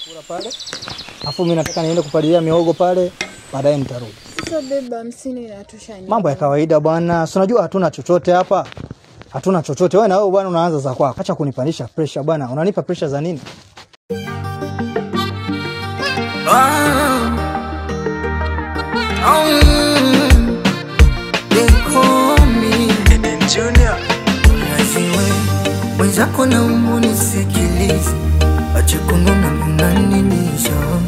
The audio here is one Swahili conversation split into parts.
kula pale, afu mimi nataka niende kupalilia miogo pale, baadaye nitarudi. Sasa beba hamsini inatosha nini? Mambo ya kawaida bwana, si unajua hatuna chochote hapa, hatuna chochote. Wewe na wewe bwana unaanza za kwako, acha kunipandisha pressure bwana. Unanipa pressure za nini? mwenzako na umbu nisikilize, ache kununa unaninisha,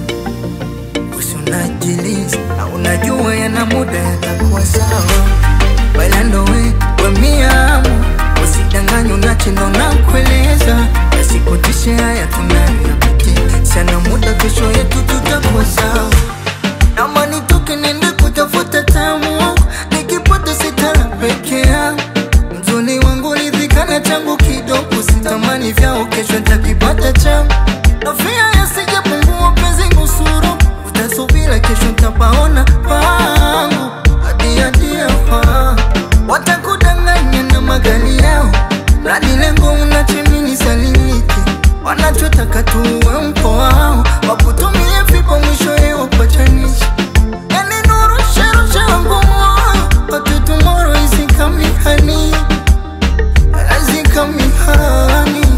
usinajiliza na unajua yana muda yatakuwa sawa, bailando we wemiamu usidanganywe unachindo na kueleza, yasikutishe haya tunayoyapitia, sana muda kesho yetu tutakuwa sawa, nama nitoke nende kutafuta tamu, nikipata sitara peke yangu mzuni wangu lidhikana changu kidogo, sitamani vyao, kesho ntakipata changu. Nafia yasijapungua penzi nusuru, utasubira kesho ntapaona pangu hadi hadi hapa watakudanganya na magari yao, radi lengo unachemini salimike, wanachotaka tuwe mpo wao, wakutumie vipo mwisho yeo pachanisha Yani nuru shero shero ngumu But tomorrow is coming honey Is coming honey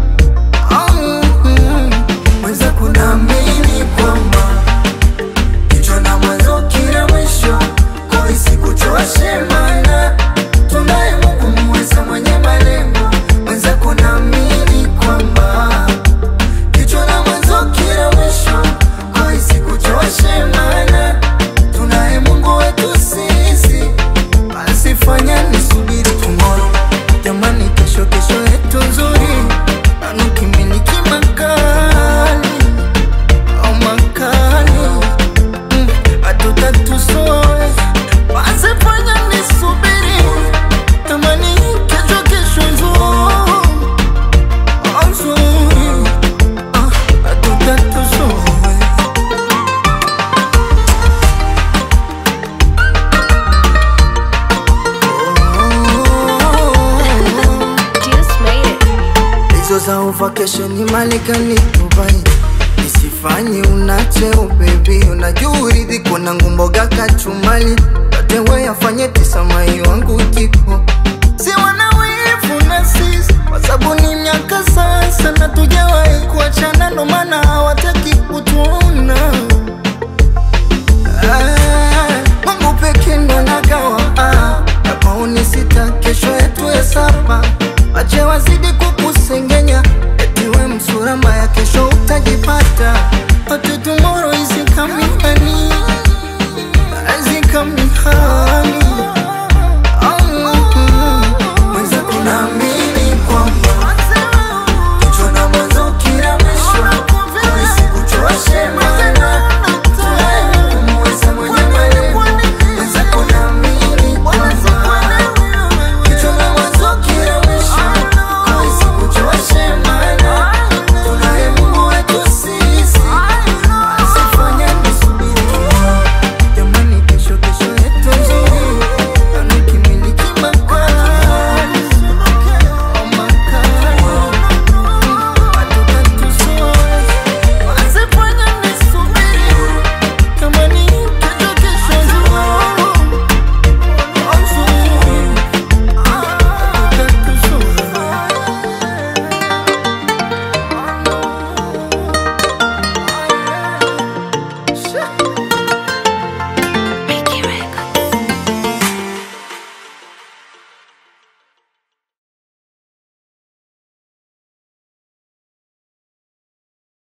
Mwenza kunaamini kwamba Kichwa na mwanzo kila mwisho Kwa isikuchoshe maana Tunaye Mungu muweza mwenye malengo Mwenza kunaamini kwamba Kichwa na mwanzo kila mwisho Kwa isikuchoshe maana Tunaye Mungu wetu sisi Asifanya nisubiri tomorrow Jamani kesho kesho yetu nzuri Anukimiliki makali Au makali mm, Hatutatusoe Asifanya nisubiri Jamani kesho kesho nzuri Nzuri Ah, Hatutatusoe Just made it. hizo za uvakesheni Marekani, Dubai, isifanye unacheo bebi, unajua uridhiko na ngumboga kachumali, yote we yafanye tisa mai wangu jiko si wana wivu na sisi, kwa sababu ni miaka sasa